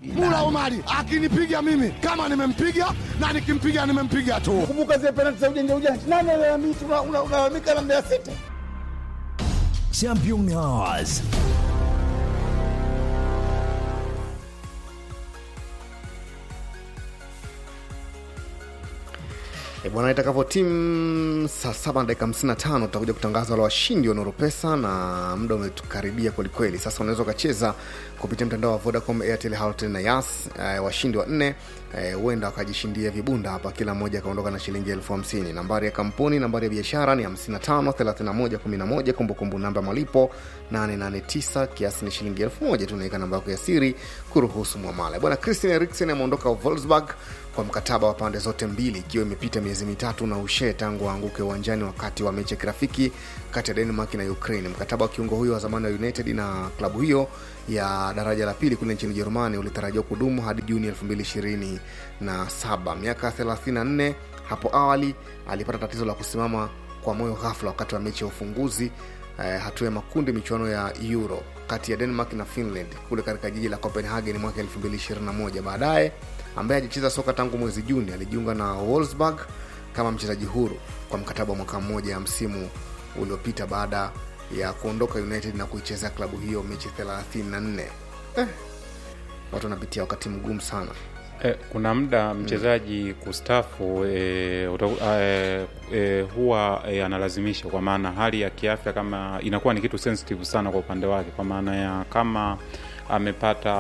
Mula Omari akinipiga mimi kama nimempiga na nikimpiga nimempiga tu. Kumbuka zile penalti za ujanja ujanja, nani alalamika? Unalalamika na Mbeya City. Champion Hours. E bwana, itakapo timu saa saba na dakika hamsini na tano tutakuja kutangaza wale washindi wa Nuru Pesa na muda umetukaribia kwelikweli. Sasa unaweza ukacheza kupitia mtandao wa Vodacom, Airtel, Halotel na Yas. E, washindi wa nne huenda e, wakajishindia vibunda hapa, kila mmoja akaondoka na shilingi elfu hamsini. Nambari ya kampuni, nambari ya biashara ni 55 31 11, kumbukumbu namba ya malipo 889, kiasi ni shilingi elfu moja. Tunaweka namba yako ya siri kuruhusu mwamala. Bwana Christian Eriksen ameondoka Wolfsburg kwa mkataba wa pande zote mbili ikiwa imepita miezi mitatu na ushe tangu aanguke uwanjani wakati wa mechi ya kirafiki kati ya Denmark na Ukraine. Mkataba wa kiungo huyo wa zamani wa United na klabu hiyo ya daraja la pili kule nchini Ujerumani ulitarajiwa kudumu hadi Juni 2027. Miaka 34 hapo awali alipata tatizo la kusimama kwa moyo ghafla wakati wa mechi ya ufunguzi eh, hatua ya makundi michuano ya Euro kati ya Denmark na Finland kule katika jiji la Copenhagen mwaka 2021. Baadaye ambaye hajicheza soka tangu mwezi Juni alijiunga na Wolfsburg kama mchezaji huru kwa mkataba wa mwaka mmoja ya msimu uliopita baada ya kuondoka United na kuichezea klabu hiyo mechi 34. Eh, watu wanapitia wakati mgumu sana. Eh, kuna muda mchezaji kustafu eh, uta- eh, eh, huwa eh, analazimisha kwa maana hali ya kiafya kama inakuwa ni kitu sensitive sana kwa upande wake, kwa maana ya kama amepata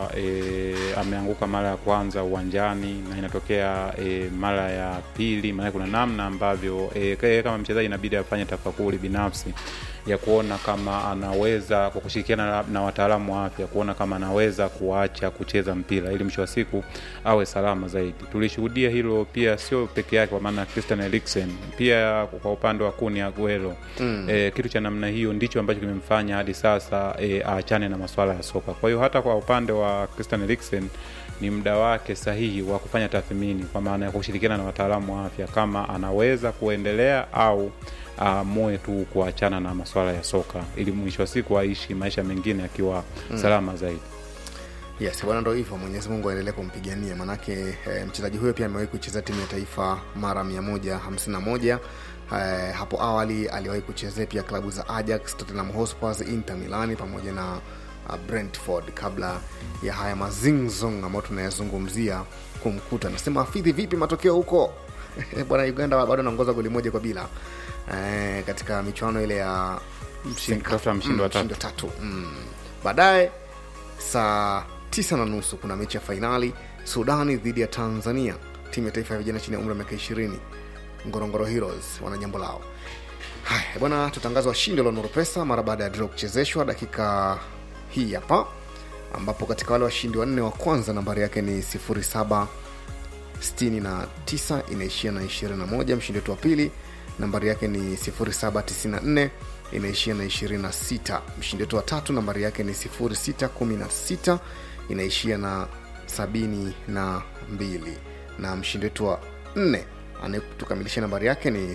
e, ameanguka mara ya kwanza uwanjani na inatokea e, mara ya pili, maana kuna namna ambavyo e, kama mchezaji inabidi afanye tafakuri binafsi ya kuona kama anaweza kwa kushirikiana na, na wataalamu wa afya kuona kama anaweza kuacha kucheza mpira ili mwisho wa siku awe salama zaidi. Tulishuhudia hilo pia, sio peke yake, kwa maana Christian Eriksen pia kwa upande wa Kun Aguero mm. E, kitu cha namna hiyo ndicho ambacho kimemfanya hadi sasa e, aachane na masuala ya soka. Kwa hiyo hata kwa upande wa Christian Eriksen ni muda wake sahihi wa kufanya tathmini, kwa maana ya kushirikiana na wataalamu wa afya kama anaweza kuendelea au aamue tu kuachana na masuala ya soka ili mwisho wa siku aishi maisha mengine akiwa mm. salama zaidi. Yes, bwana, ndo hivyo. Mwenyezi Mungu aendelee kumpigania, manake e, mchezaji huyo pia amewahi kucheza timu ya taifa mara 151. E, hapo awali aliwahi kuchezea pia klabu za Ajax, Tottenham Hotspur, Inter Milani pamoja na uh, Brentford kabla ya haya mazingzong ambayo tunayazungumzia kumkuta. Nasema Afidhi, vipi matokeo huko? bwana, Uganda bado anaongoza goli moja kwa bila e, katika michuano ile ya Kutafuta mshindi wa tatu. mshindi wa tatu. Mm. Baadaye saa tisa na nusu kuna mechi ya fainali Sudani dhidi ya Tanzania, timu ya taifa ya vijana chini ya umri wa miaka ishirini. Ngorongoro Heroes wana jambo lao. Haya bwana, tutangaza washindi wa Nuru Pesa mara baada ya draw kuchezeshwa dakika hii hapa, ambapo katika wale washindi wanne wa kwanza nambari yake ni 07 69 inaishia na 21. Mshindi wetu wa pili nambari yake ni 0794 inaishia na 26. Mshindi wetu wa tatu nambari yake ni 0616 inaishia na 72, na mshindi wetu wa nne anayetukamilisha nambari yake ni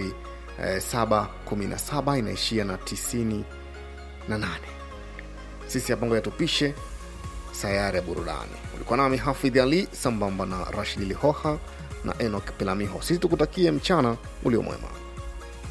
0717 inaishia na 98. Sisi hapa ngoja tupishe sayari ya burudani. Ulikuwa nami Hafidh Ali sambamba na Rashid Lihoha na Enok Pelamiho. Sisi tukutakie mchana ulio mwema.